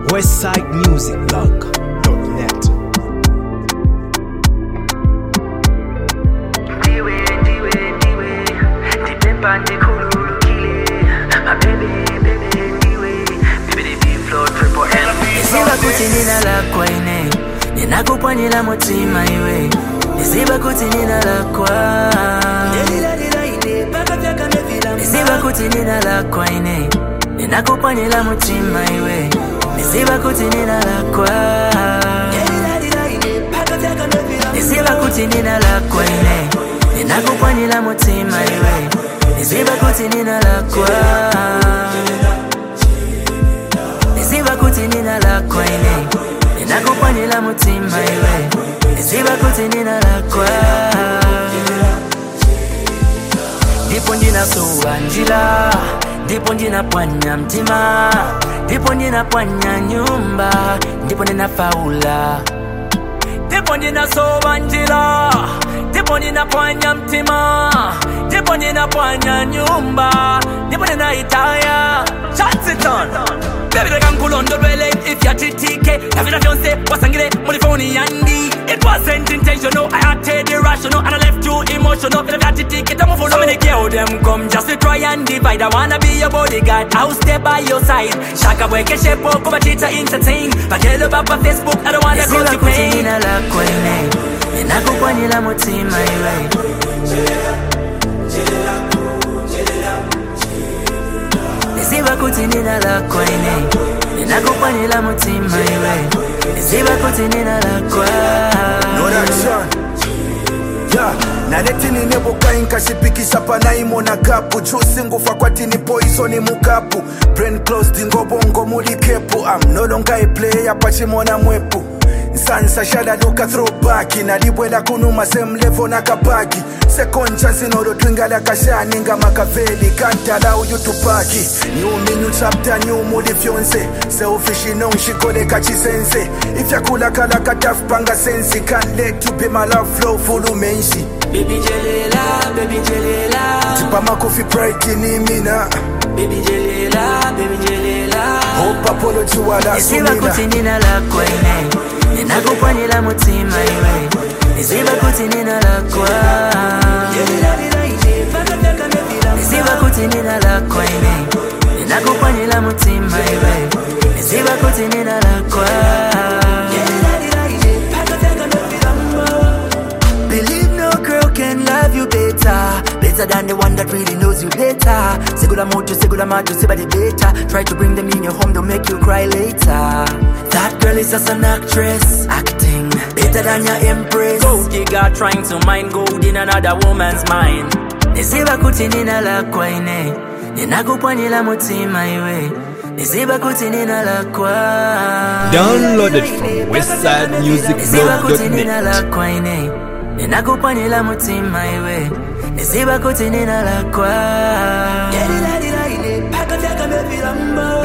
westsidemusicblog.net. Ndiwe, ndiwe, ndiwe, ndipempa ndikhululukile. My baby, baby, ndiwe, baby, the beat flow, triple L. Nisiba kuti nina lakwa ine ninakupwanyira mutima iwe nisiba kuti nina lakwa nisiba kuti nina lakwa ine ninakupwanyira mutima iwe nisiba kuti nina lakwa nisiba kuti nina lakwa ine ninakupwanyira mutima iwe nisiba kuti nina lakwa nisiba kuti nina lakwa ine ninakupwanyira mutima iwe nisiba kuti nina lakwa ndipo ndinasuwa njira ndipo ndinapwanya mtima ndipo ndinapwanya nyumba ndipo ndinafaula ndipo ndinasowa njira ndipo ninapwanya mtima ndipo ninapwanya nyumba ndipo ninaitaya chansiton Baby reka nkulondolwele ifyatitike navina vyonse wasangile muri foni yandi It wasn't intentional, I acted irrational And I left you emotional Vina vyatitike tamuvuno So many girl them come just to try and divide I wanna be your bodyguard, I'll stay by your side Shaka bweke shepo kuba chita entertain Bakelo baba Facebook, I don't wanna cause you pain nina lakwa ine ninakupwanyira mutima iwe nisiba kuti nina lakwa ine ninakupwanyira mutima iwe nisiba kuti nina lakwa No reaction. Yeah, naletini nebukai nkashipikisha panaimona kapu chusi ngufa kwatini poisoni mukapu brain closed ngobongo muli kepu I'm no longer a player pachimona mwepu nsansa shalaluka throwback nalibwela kunuma same level nakapaki second chance nolotwingala kashani nga makaveli kantala uyutupaki new me new chapter new muli fyonse selfish inongishikoleka chisense ifyakulakala katafupanga sensi can't let you be my love flow fulumenshi baby jelela baby jelela tipamakofi pride ni mina baby jelela baby jelela hope apology wala nisiba sumina kuti nina lakwa ine ninakupwanyira mutima iwe nisiba kuti nina lakwa nisiba kuti nina lakwa ine ninakupwanyira mutima iwe nisiba kuti nina lakwa Believe no girl can love you better Better than the one that really knows you better Segula moto, segula macho, sebade better Try to bring them in your home, they'll make you cry later That girl is just an actress Acting better than your empress Gold digger trying to mine gold in another woman's mind Nisiba kuti nina lakwa ine Ninakupwanyira mutima iwe Nisiba kuti nina lakwa Downloaded from Nisiba kuti westsidemusicblog.net. nina lakwa ine ninakupwanyira mutima iwe nisiba kuti nina lakwa